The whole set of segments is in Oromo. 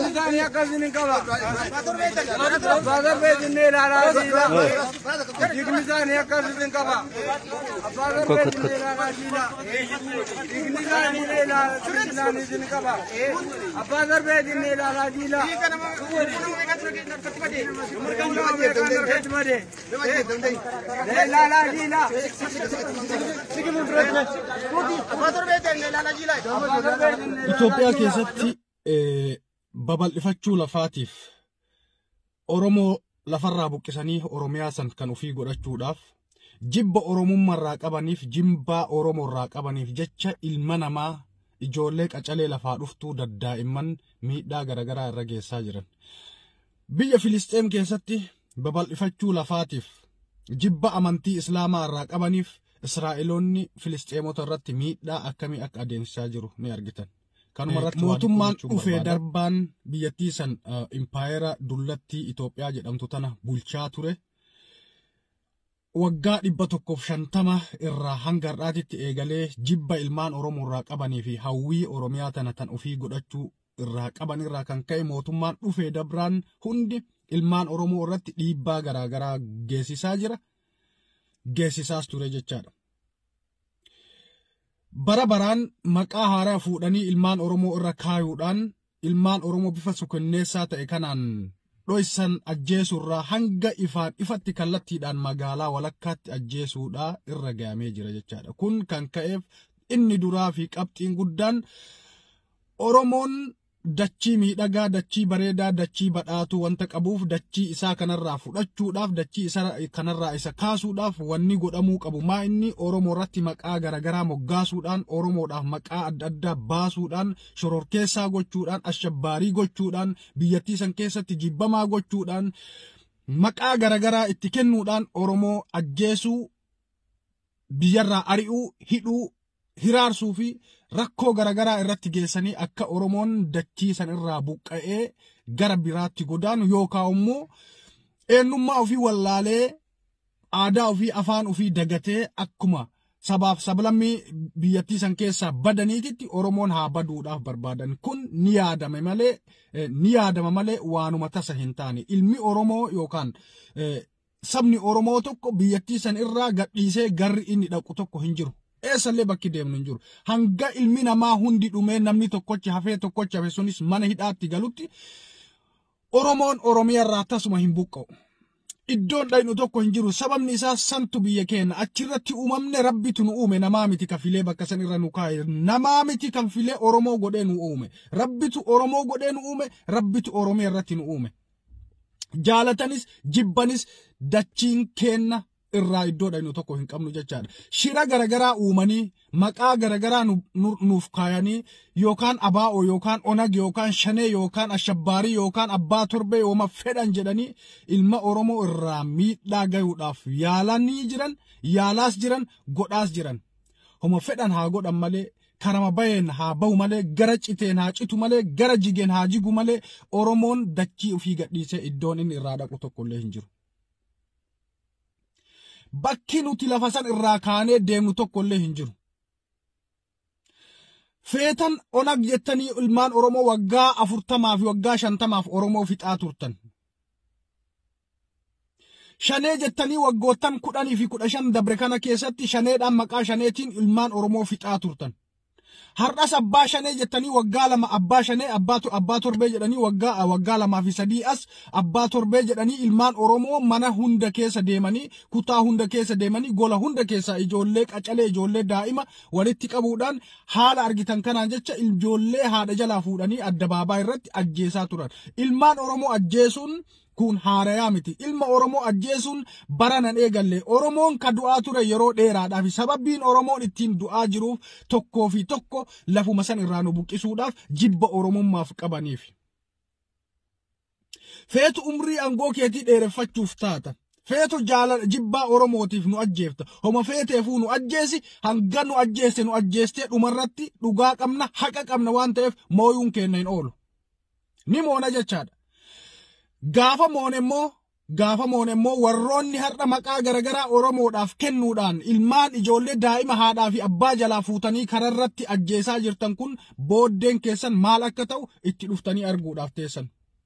isaanii akkasiin qaba. Abbaa darbee jennee ilaalaa jiila. Dhiigni isaanii akkasiin qaba. Abbaa darbee jennee ilaalaa jiila. Dhiigni isaanii ilaanii qaba. Abbaa darbee jennee ilaalaa jiila. Ilaalaa jiila. Itoophiyaa keessatti babal'ifachuu lafaatiif Oromoo lafarraa buqqisanii Oromiyaa san kan ofii godhachuudhaaf jibba Oromummaarraa qabaniif jimbaa Oromoorraa qabaniif jecha ilma namaa ijoollee qacalee lafaa dhuftuu daddaa'imman miidhaa garaagaraa irra geessaa jiran. Biyya Filisxeem keessatti babal'ifachuu lafaatiif jibba amantii Islaamaa irraa qabaniif Israa'eloonni Filisxeemota irratti miidhaa akkamii akka adeemsisaa jiru ni argitan. Kanuma irratti mootummaan dhufee darbaan biyyattii san impaayera dullattii Itoophiyaa jedhamtu tana bulchaa ture. Waggaa dhibba tokkoof shantama irraa hanga har'aatitti eegalee jibba ilmaan Oromoo irraa qabanii fi hawwii Oromiyaa tana tan ofii godhachuu irraa qaban irraa kan ka'e mootummaan dhufee dabraan hundi ilmaan Oromoo irratti dhiibbaa garaagaraa geessisaa jira. Geessisaas ture jechaadha. Bara baraan maqaa haaraa fuudhanii ilmaan Oromoo irra kaayuudhaan ilmaan Oromoo bifa sukanneessaa ta'e kanaan dhoysan ajjeesuurraa hanga ifaan ifatti kallattiidhaan magaalaa walakkaatti ajjeesuudhaa irra ga'amee jira jechaadha. Kun kan ka'eef inni duraa fi qabxiin guddaan Oromoon dachii miidhagaa, dachii bareedaa, dachii badhaatu wanta qabuuf dachii isaa kanarraa fudhachuudhaaf, dachii isaa kanarraa isa kaasuudhaaf wanni godhamuu qabu. Maa inni Oromoo irratti maqaa garaagaraa moggaasuudhaan, Oromoodhaaf maqaa adda addaa baasuudhaan, shororkeessaa gochuudhaan, ashabbaarii gochuudhaan, biyyattii san keessatti jibbamaa gochuudhaan, maqaa garaagaraa itti kennuudhaan Oromoo ajjeesuu, biyyarraa ari'uu, hidhuu, hiraarsuu fi rakkoo garaagaraa irratti geessanii akka Oromoon dachii san irraa buqqa'ee gara biraatti godaanu yookaan immoo eenyummaa ofii wallaalee aadaa ofii afaan ofii dagatee akkuma sabaaf sablammii biyyattii san keessaa badaniititti Oromoon haa baduudhaaf barbaadan kun ni yaadame malee ni yaadama malee waanuma tasa hin taane ilmi Oromoo yookaan sabni Oromoo tokko biyyattii san irraa gadhiisee garri inni dhaqu tokko hin jiru. eessallee bakki deemnu hin jiru. Hanga ilmi namaa hundi dhumee namni tokkochi hafee tokkochi hafe sunis mana hidhaatti galutti Oromoon Oromiyaarraa tasuma hin buqqa'u. Iddoon dhaynu tokko hin jiru sababni isaa santu biyya keenya achirratti uumamne rabbitu nu uume namaa miti kafilee bakka san irra nu kaa'e namaa miti kan filee Oromoo godhee nu uume rabbitu Oromoo godhee nu uume rabbitu Oromiyaa irratti nu uume. Jaalatanis jibbanis dachiin keenna irraa iddoo dhaynu tokko hin qabnu jechaadha. Shira garagaraa uumanii maqaa garagaraa nuuf kaayanii yookaan abaa'oo yookaan onag yookaan shanee yookaan ashabbaarii yookaan abbaa torbee yooma fedhan jedhanii ilma Oromoo irraa miidhaa gayuudhaaf yaalanii jiran yaalaas jiran godhaas jiran. Homa fedhan haa godhan malee karama baheen haa bahu malee gara citeen haa citu malee gara jigeen haa jigu malee Oromoon dachii ofii gadhiisee iddoon inni irraa dhaqu tokkollee hin jiru. bakki nuti lafa san irraa kaanee deemnu tokkollee hin jiru. Feetan onag jettanii ilmaan Oromoo waggaa afurtamaa fi waggaa shantamaaf Oromoo fixaa turtan. Shanee jettanii waggoottan kudhanii fi kudha shan dabre kana keessatti shaneedhaan maqaa shaneetiin ilmaan Oromoo fixaa turtan. Har'as abbaa shanee jettanii waggaa lama abbaa shanee abbaa torbee jedhanii waggaa waggaa lamaa fi sadii as abbaa torbee jedhanii ilmaan Oromoo mana hunda keessa deemanii kutaa hunda keessa deemanii gola hunda keessa ijoollee qacalee ijoollee daa'ima walitti qabuudhaan haala argitan kanaan jecha ijoollee haadha jalaa fuudhanii addabaabaa irratti ajjeesaa turan. Ilmaan Oromoo ajjeesuun kun haarayaa miti. Ilma Oromoo ajjeesuun bara nan eegalle. Oromoon ka du'aa ture yeroo dheeraadhaaf sababbiin Oromoon ittiin du'aa jiruuf tokkoo fi tokko lafuma san irraa nu buqqisuudhaaf jibba Oromummaaf qabaniif. Feetu umrii aangoo keetii dheereffachuuf taata. Feetu jaalala jibbaa Oromootiif nu ajjeefta. Homa feeteefuu nu ajjeesi hanga nu ajjeeste nu ajjeestee dhumarratti dhugaa qabna haqa qabna waan ta'eef mooyuun keenya hin oolu. Ni moona jechaadha. Gaafa moone immoo gaafamoon immoo warroonni har'a maqaa garagaraa Oromoodhaaf kennuudhaan ilmaan ijoollee daa'ima haadhaa fi abbaa jalaa fuutanii kararratti ajjeesaa jirtan kun booddeen keessan maal akka ta'u itti dhuftanii arguudhaaf teessan.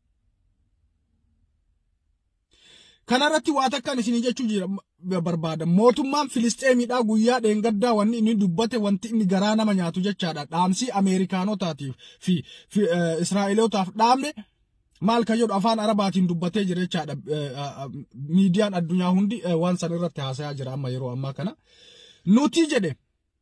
Kanarratti waa takkaan isinii jechuu jira barbaada. Mootummaan Filisxeemiidhaa guyyaa dheengaddaa wanni inni dubbate wanti inni garaa nama nyaatu jechaadha. Dhaamsii Ameerikaanotaatiif fi Israa'elootaaf dhaamne maal kan jedhu afaan Arabaatiin dubbatee jira jechaadha. Miidiyaan addunyaa hundi waan san irratti haasayaa jira amma yeroo ammaa kana. Nuti jedhe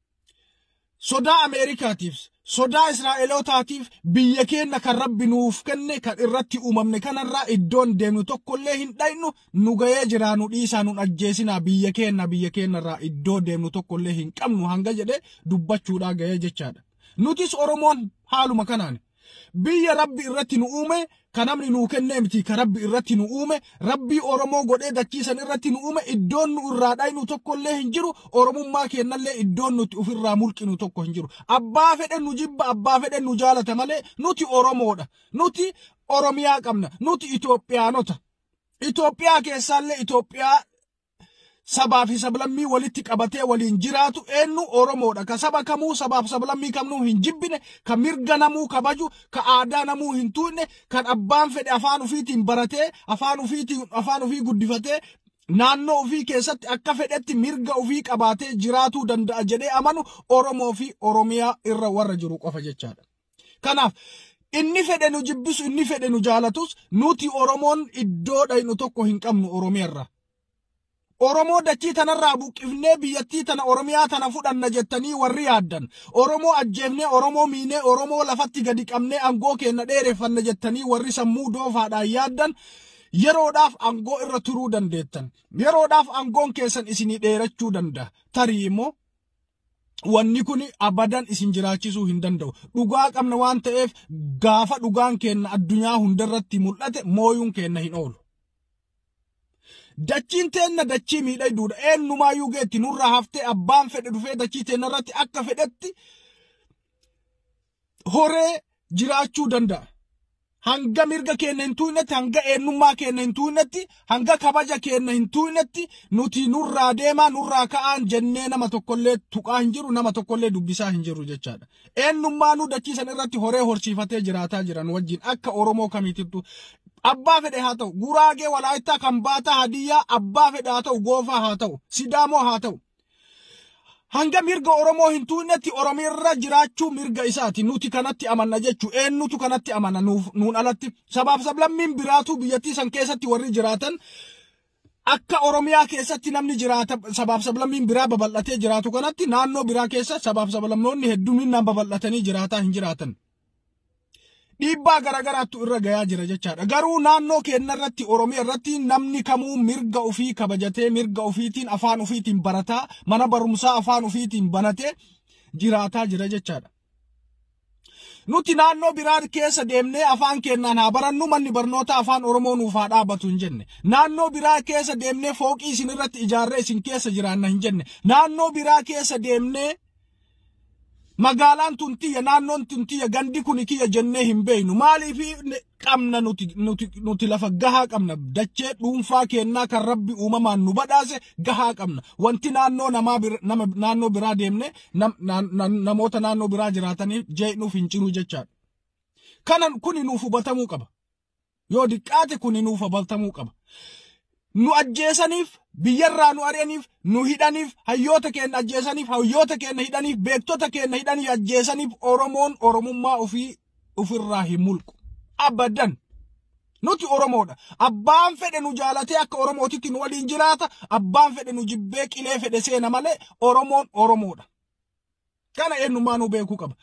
sodaa Ameerikaatiif sodaa Israa'elootaatiif biyya keenya kan rabbi nuuf kenne kan irratti uumamne kanarraa iddoon deemnu tokkollee hin dhaynu nu gahee jiraa nu dhiisaa nu ajjeesinaa biyya keenya biyya keenyarraa iddoo deemnu tokkollee hin qabnu hanga jedhe dubbachuudhaa gahee jechaadha. Nutis Oromoon haaluma kanaan biyya rabbi irratti nu uume kan namni nuu kennee miti kan rabbi irratti nu uume rabbii Oromoo godhee dachiisan irratti nu uume iddoon nu irraa dhaynu tokkollee hin jiru Oromummaa kennallee iddoon nuti ofirraa mulqinu tokko hin jiru abbaa fedhe nu jibba abbaa fedhe nu jaalata malee nuti Oromoodha nuti Oromiyaa qabna nuti Itoophiyaanota Itoophiyaa keessaallee Itoophiyaa sabaa fi sablammii walitti qabatee waliin jiraatu eenyu Oromoodha. Ka saba kamuu sabaaf sablammii kamnuu hin jibbine, ka mirga namuu kabaju, ka aadaa namuu hin tuqne, kan abbaan fedhe afaan ofiitiin baratee, afaan ofiitiin afaan ofii guddifatee, naannoo ofii keessatti akka fedhetti mirga ofii qabaatee jiraatuu danda'a jedhee amanu Oromoo fi Oromiyaa irra warra jiru qofa jechaadha. Kanaaf inni fedhe nu jibbisu, inni fedhe nu jaalatus, nuti Oromoon iddoo dhaynu tokko hin qabnu Oromiyaarra. Oromoo dachii tanarraa buqqifnee biyyattii tana Oromiyaa tana fudhanna jettanii warri yaaddan. Oromoo ajjeefnee, Oromoo miinee, Oromoo lafatti gadi qabnee angoo keenya dheereffanna jettanii warri sammuu doofaadhaan yaaddan. Yeroodhaaf angoo irra turuu dandeettan. Yeroodhaaf angoon keessan isinii dheerachuu danda'a. Tarii immoo wanni kun abadan isin jiraachisuu hin danda'u. Dhugaa qabna waan ta'eef gaafa dhugaan keenna addunyaa hundarratti mul'ate mooyuun keenna hin oolu. Dachiin teenna dachii miidhagduudha. Eenyumaayyuu geetti nurraa haftee abbaan fedhe dhufee dachii teenna irratti akka fedhetti horee jiraachuu danda'a. Hanga mirga keenya hin tuunetti, hanga eenyummaa keenya hin tuunetti, hanga kabaja keenya hin tuunetti nuti nurraa deemaa, nurraa ka'aan jennee nama tokkollee tuqaa hin jiru, nama tokkollee dubbisaa hin jiru jechaadha. Eenyummaa nu dachiisan irratti horee horsiifatee jiraataa jiran wajjin akka Oromoo kamiitittu abbaa fedhe haa ta'u, guraagee walaayittaa kan baataa hadiyyaa abbaa fedhe haa ta'u, goofaa haa ta'u, sidaamoo haa ta'u. Hanga mirga Oromoo hin tuunetti Oromiirra jiraachuu mirga isaati. Nuti kanatti amanna jechuu eenyutu kanatti amana nuun alatti. Sabaaf sablammiin biraatu biyyattii san keessatti warri jiraatan akka Oromiyaa keessatti namni jiraata sabaaf sablammiin biraa babal'atee jiraatu kanatti naannoo biraa keessa sabaaf sablammoonni hedduminaan babal'atanii jiraataa hin jiraatan. dhiibbaa garagaraattu irra gayaa jira jechaadha. Garuu naannoo keenya irratti Oromiyaa irratti namni kamuu mirga ofii kabajatee mirga ofiitiin afaan ofiitiin barataa mana barumsaa afaan ofiitiin banatee jiraataa jira jechaadha. Nuti naannoo biraa keessa deemnee afaan keenyaan haa barannu manni barnoota afaan Oromoo nuuf haa dhaabatu hin jenne. Naannoo biraa keessa deemnee fooqii isin irratti ijaarree isin keessa jiraanna hin jenne. Naannoo biraa keessa deemnee magaalaan tun tiyya naannoon tun tiyya gandi kun kiyya jennee hin beeknu maaliif qabna nuti, nuti, nuti lafa gahaa qabna dachee dhuunfaa kennaa kan rabbi uumamaan nu badhaase gahaa qabna wanti naannoo namaa bir, nama, naannoo biraa deemne nam, na, na, namoota naannoo biraa jiraataniif jee'nuuf hin ciru jechaadha. Kanan kuni nuuf hubatamuu qaba. Yoo diqqaate kuni nuuf hubatamuu qaba. nu ajjeesaniif biyyarraa nu ari'aniif nu hidhaniif hayyoota keenya ajjeesaniif hayyoota keenya hidhaniif beektota keenya hidhaniif ajjeesaniif oromoon oromummaa ofii ofirraa hin mulqu abadan nuti oromoodha abbaan fedhe nu jaalatee akka oromootitti nu waliin jiraata abbaan fedhe nu jibbee qilee fedhe seena malee oromoon oromoodha kana eenyummaa nu beekuu qaba.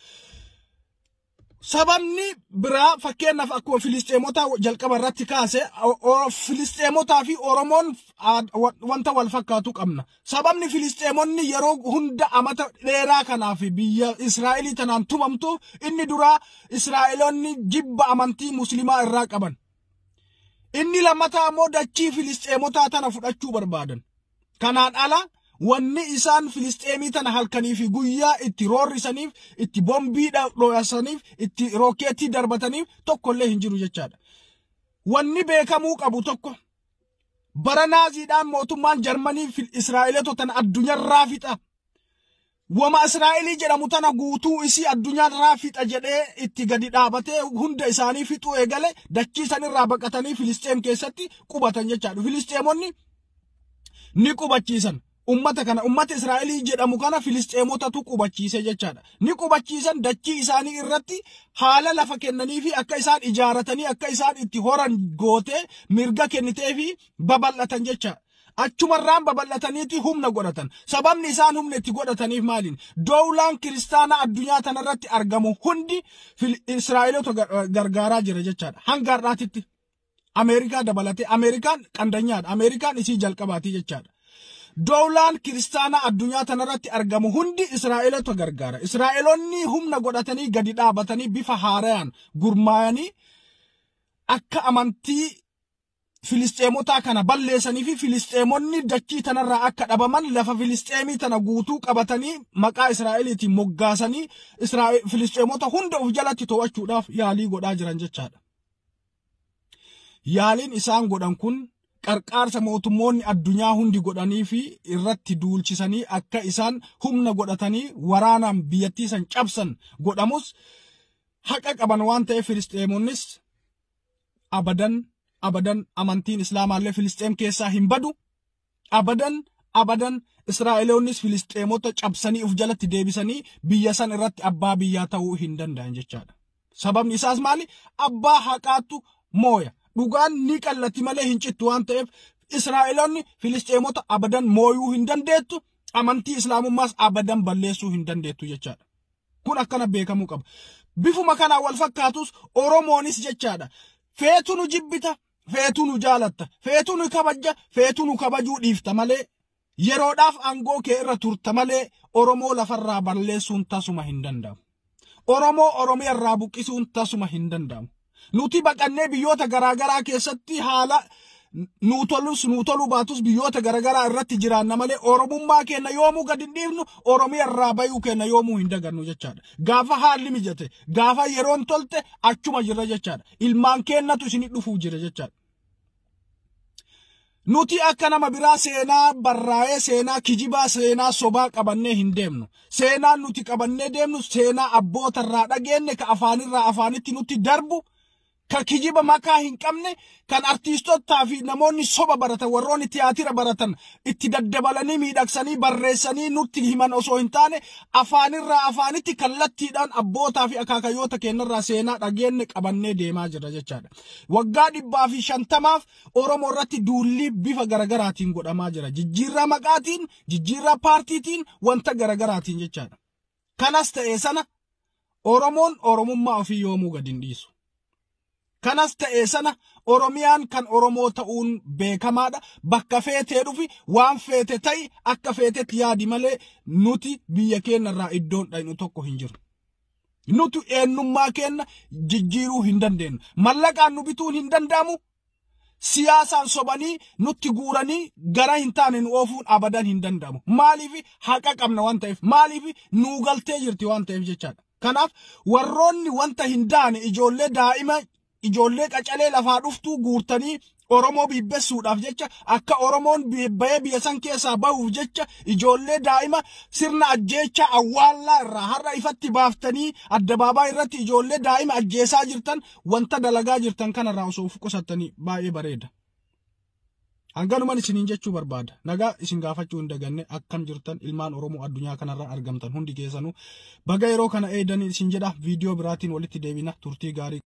Sababni biraa fakkeenyaaf akkuma Filisxeemota jalqaba irratti kaase Filisxeemotaa fi Oromoon wanta wal fakkaatu qabna. Sababni Filisxeemonni yeroo hunda amata dheeraa kanaaf biyya Israa'elii tanaan tumamtu inni duraa Israa'eloonni jibba amantii Muslimaa irraa qaban. Inni lammataa immoo dachii Filisxeemotaa tana fudhachuu barbaadan. Kanaan ala wanni isaan filisxeemii tana halkanii fi guyyaa itti roorrisaniif itti bombii dho'asaniif itti rookeetii darbataniif tokkollee hin jiru jechaadha. Wanni beekamuu qabu tokko bara naaziidhaan mootummaan jarmanii israa'eelota tana addunyaarraa fixa wama israa'elii jedhamu tana guutuu isii addunyaarraa fixa jedhee itti gadi dhaabatee hunda isaanii fixuu eegale dachii sanirraa baqatanii filisxeem keessatti qubatan jechaadha filisxeemonni ni qubachiisan ummata kana ummata israa'elii jedhamu kana filisxeemotatu qubachiise jechaadha ni qubachiisan dachii isaanii irratti haala lafa kennanii fi akka isaan ijaaratanii akka isaan itti horan gootee mirga kennitee fi babal'atan jechaadha. achumarraan babal'ataniiti humna godhatan sababni isaan humna itti godhataniif maaliin dowlaan kiristaanaa addunyaa tanarratti argamu hundi israa'eelota gargaaraa jira jechaadha hanga har'aatitti ameerikaa dabalatee ameerikaan qandanyaadha ameerikaan isii jalqabaati jechaadha dowlaan kiristaanaa addunyaa tanarratti argamu hundi israa'eelota gargaara israa'eelonni humna godhatanii gadi dhaabatanii bifa haarayaan gurmaayanii akka amantii Filisxeemotaa kana balleessanii fi Filisxeemonni dachii tanarraa akka dhabaman lafa Filisxeemii tana guutuu qabatanii maqaa Israa'eliitiin moggaasanii Filisxeemota hunda of jalatti to'achuudhaaf yaalii godhaa jiran jechaadha. Yaaliin isaan godhan kun qarqaarsa mootummoonni addunyaa hundi godhanii fi irratti duulchisanii akka isaan humna godhatanii waraanaan biyyattii san cabsan godhamus haqa qaban waan ta'eef Filisxeemonnis abadan abadan amantiin islaamaallee filisxeem keessaa hin badu abadan abadan israa'eloonnis filisxeemota cabsanii uf jalatti deebisanii biyya san irratti abbaa biyyaa ta'uu hin danda'an jechaadha. Sababni isaas maali? Abbaa haqaatu mooya. Dhugaan ni qallatti malee hin cittu waan ta'eef israa'eloonni filisxeemota abadan mooyuu hin dandeettu amantii islaamummaas abadan balleessuu hin dandeettu jechaadha. Kun akkana beekamuu qaba. Bifuma kanaan wal fakkaatus Oromoonis jechaadha. Feetu nu jibbita, feetu nu jaalatta, feetu nu kabajja, feetu nu kabajuu dhiifta malee yeroodhaaf aangoo kee irra turta malee Oromoo lafarraa balleessuun tasuma hin danda'amu. Oromoo Oromiyaa irraa buqqisuun tasuma hin danda'amu. Nuti baqannee biyyoota garaagaraa keessatti haala nuu tolus nuu toluu baatus biyyoota garaagaraa irratti jiraanna malee Oromummaa keenya yoomuu gadi hin dhiifnu Oromiyaa irraa bayuu keenya yoomuu hin dagannu jechaadha. Gaafa haalli mijate gaafa yeroon tolte achuma jirra jechaadha. Ilmaan keenyatu isinii dhufuu jira jechaadha. Nuti akka nama biraa seenaa barraa'ee seenaa kijibaa seenaa sobaa qabannee hin deemnu. Seenaan nuti qabannee deemnu seenaa abboota irraa dhageenye ka afaanirraa afaanitti nutti darbu. Ka kijiba makaa hin qabne kan artiistotaa fi namoonni soba baratan warroonni tiyaatira baratan itti daddabalanii miidhagsanii barreessanii nutti himan osoo hin taane afaanirraa afaanitti kallattiidhaan abbootaa fi akaakayyoota keenyarraa seenaa dhageenye qabannee deemaa jira jechaadha. Waggaa dhibbaa fi shantamaaf Oromoo irratti duulli bifa garagaraatiin godhamaa jira. Jijjiirraa maqaatiin, jijjiirraa paartiitiin wanta garagaraatiin jechaadha. Kanas ta'ee sana Oromoon Oromummaa ofii yoomuu gadi hin dhiisu. Kanas ta'ee sana Oromiyaan kan Oromoo ta'uun beekamaadha. Bakka feetee dhufi waan feete ta'i akka feetetti yaadi malee nuti biyya keenyarraa iddoon dhaynu tokko hin jiru. Nuti eenyummaa keenya jijjiiruu hin dandeenyu. Mallaqaan nu bituun hin danda'amu. Siyaasaan sobanii nutti guuranii gara hin taane nu oofuun abadan hin danda'amu. Maaliif haqa qabna waan ta'eef maaliif nuu galtee jirti waan ta'eef jechaadha. Kanaaf warroonni wanta hin daane ijoollee daa'ima ijoollee qacalee lafaa dhuftuu guurtanii Oromoo bibbessuudhaaf jecha akka Oromoon bahee biyya san keessaa bahuuf jecha ijoollee daa'ima sirna ajjeechaa awwaallaa irraa har'a ifatti baaftanii addabaabaa irratti ijoollee daa'ima ajjeesaa jirtan wanta dalagaa jirtan kanarraa osoo of qusattanii baay'ee bareeda. Hanganuman isiniin jechuu barbaada. Nagaa isin gaafachuu hin daganne akkam jirtan ilmaan Oromoo addunyaa kanarra argamtan hundi keessanuu baga yeroo kana eedanii isin jedha viidiyoo biraatiin walitti deebina turtii gaarii.